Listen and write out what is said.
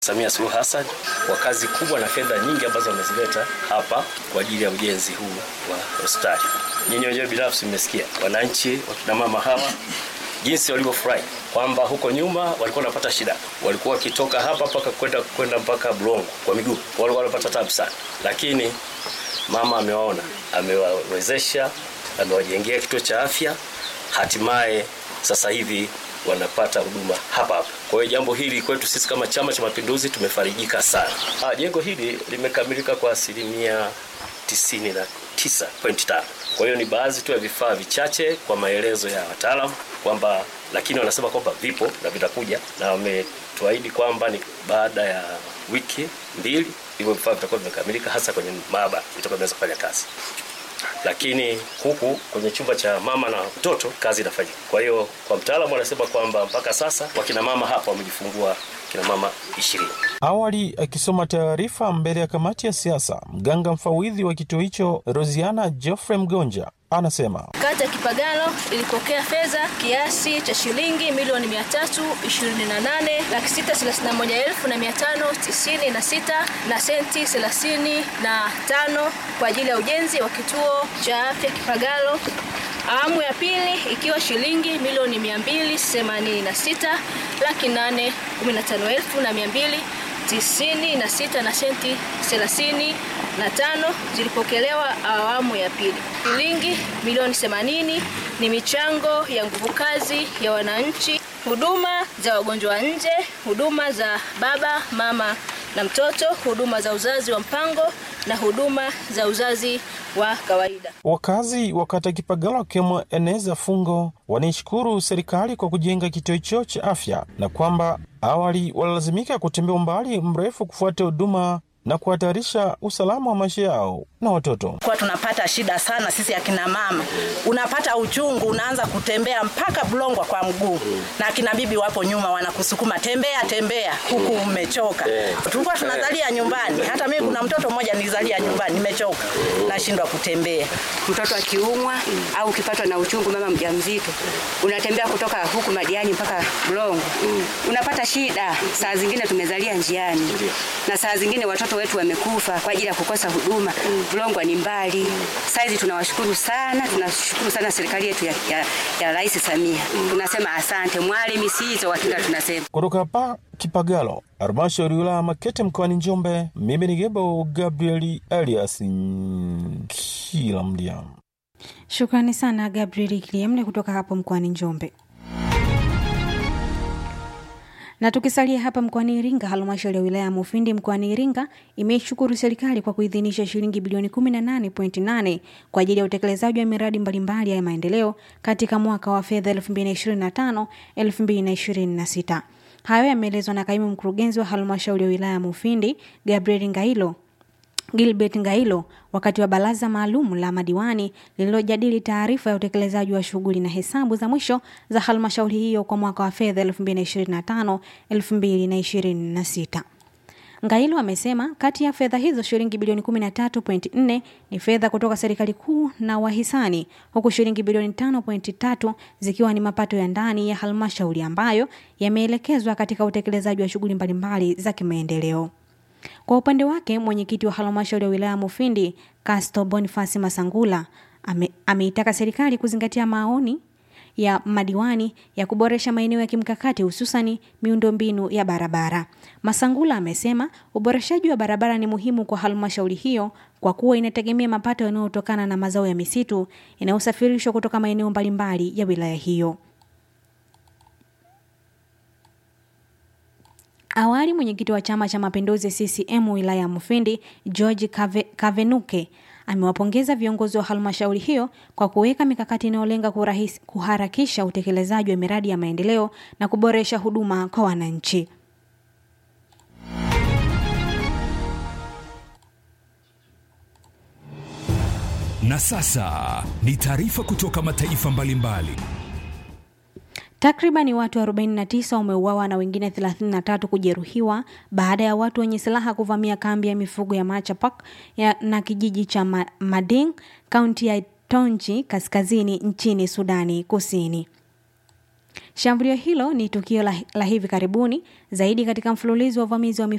Samia Suluhu Hassan kwa kazi kubwa na fedha nyingi ambazo wamezileta hapa kwa ajili ya ujenzi huu wa hospitali. Nyinyi wenyewe binafsi mmesikia wananchi, wakina mama hawa jinsi walivyofurahi kwamba huko nyuma walikuwa wanapata shida, walikuwa wakitoka hapa mpaka kwenda kwenda mpaka Bulongo kwa miguu, walikuwa wanapata tabu sana, lakini mama amewaona, amewawezesha, amewajengea kituo cha afya, hatimaye sasa hivi wanapata huduma hapa hapa. Kwa hiyo jambo hili kwetu sisi kama Chama cha Mapinduzi tumefarijika sana. Ah, jengo hili limekamilika kwa asilimia 99.5. Kwa hiyo ni baadhi tu ya vifaa vichache kwa maelezo ya wataalamu kwamba, lakini wanasema kwamba vipo na vitakuja, na wametuahidi kwamba ni baada ya wiki mbili hivyo vifaa vitakuwa vimekamilika, hasa kwenye maabara vitakuwa vinaweza kufanya kazi lakini huku kwenye chumba cha mama na mtoto kazi inafanyika. Kwa hiyo kwa mtaalamu anasema kwamba mpaka sasa wakina mama hapa wamejifungua kina mama ishirini. Awali akisoma taarifa mbele ya kamati ya siasa, mganga mfawidhi wa kituo hicho Rosiana Geoffrey Mgonja anasema Kata ya Kipagalo ilipokea fedha kiasi cha shilingi milioni 328 laki sita thelathini na moja elfu na mia tano tisini na sita na senti thelathini na tano kwa ajili ya ujenzi wa kituo cha afya Kipagalo. Awamu ya pili ikiwa shilingi milioni 286 laki nane kumi na tano elfu na mia mbili tisini na sita na senti thelathini na tano zilipokelewa awamu ya pili. Shilingi milioni 80 ni michango ya nguvu kazi ya wananchi, huduma za wagonjwa wa nje, huduma za baba mama na mtoto, huduma za uzazi wa mpango na huduma za uzazi wa kawaida. Wakazi wa kata Kipagalo wakiwemo Eneza Fungo wanaishukuru serikali kwa kujenga kituo hicho cha afya na kwamba awali walilazimika kutembea umbali mrefu kufuata huduma na kuhatarisha usalama wa maisha yao na watoto. Kwa tunapata shida sana sisi akina mama, unapata uchungu, unaanza kutembea mpaka Bulongwa kwa mguu, na akina bibi wapo nyuma wanakusukuma, tembea tembea, huku umechoka. Tulikuwa tunazalia nyumbani, hata mimi kuna mtoto mmoja nilizalia nyumbani, nimechoka, nashindwa kutembea. mtoto akiumwa au ukipatwa na uchungu, mama mjamzito, unatembea kutoka huku Madiani mpaka Bulongo, unapata shida. Saa zingine tumezalia njiani, na saa zingine watoto wetu wamekufa kwa ajili ya kukosa huduma. Bulongo ni mbali. Saizi tunawashukuru sana, tunashukuru sana serikali yetu ya, ya, ya Rais Samia. Tunasema asante mwale misizo hakika tunasema Kutoka hapa Kipagalo, halmashauri ya wilaya Makete mkoani Njombe, mimi ni Gebo Gabrieli Elias kila mdia. Shukrani sana Gabriel Kiliemle kutoka hapo mkoani Njombe. Na tukisalia hapa mkoani Iringa, halmashauri ya wilaya ya Mufindi mkoani Iringa imeishukuru serikali kwa kuidhinisha shilingi bilioni 18.8 kwa ajili ya utekelezaji wa miradi mbalimbali ya maendeleo katika mwaka wa fedha 2025 2026. Hayo yameelezwa na kaimu mkurugenzi wa halmashauri ya wilaya ya Mufindi Gabriel Ngailo Gilbert Ngailo wakati wa baraza maalum la madiwani lililojadili taarifa ya utekelezaji wa shughuli na hesabu za mwisho za halmashauri hiyo kwa mwaka wa fedha 2025 2026. Ngailo amesema kati ya fedha hizo shilingi bilioni 13.4 ni fedha kutoka serikali kuu na wahisani huku shilingi bilioni 5.3 zikiwa ni mapato ya ndani ya halmashauri ambayo yameelekezwa katika utekelezaji wa shughuli mbalimbali za kimaendeleo. Kwa upande wake mwenyekiti wa halmashauri ya wilaya Mufindi Casto Bonifasi Masangula ame, ameitaka serikali kuzingatia maoni ya madiwani ya kuboresha maeneo ya kimkakati hususani miundombinu ya barabara. Masangula amesema uboreshaji wa barabara ni muhimu kwa halmashauri hiyo kwa kuwa inategemea mapato yanayotokana na mazao ya misitu yanayosafirishwa kutoka maeneo mbalimbali ya wilaya hiyo. Awali mwenyekiti wa Chama cha Mapinduzi CCM wilaya ya Mufindi George Kave, Kavenuke amewapongeza viongozi wa halmashauri hiyo kwa kuweka mikakati inayolenga kurahis- kuharakisha utekelezaji wa miradi ya maendeleo na kuboresha huduma kwa wananchi. Na sasa ni taarifa kutoka mataifa mbalimbali. Takribani watu 49 wameuawa na wengine 33 kujeruhiwa baada ya watu wenye silaha kuvamia kambi ya mifugo ya Machapak ya, na kijiji cha Ma, Mading, kaunti ya Tonji kaskazini nchini Sudani Kusini. Shambulio hilo ni tukio la, la hivi karibuni zaidi katika mfululizo wa uvamizi wa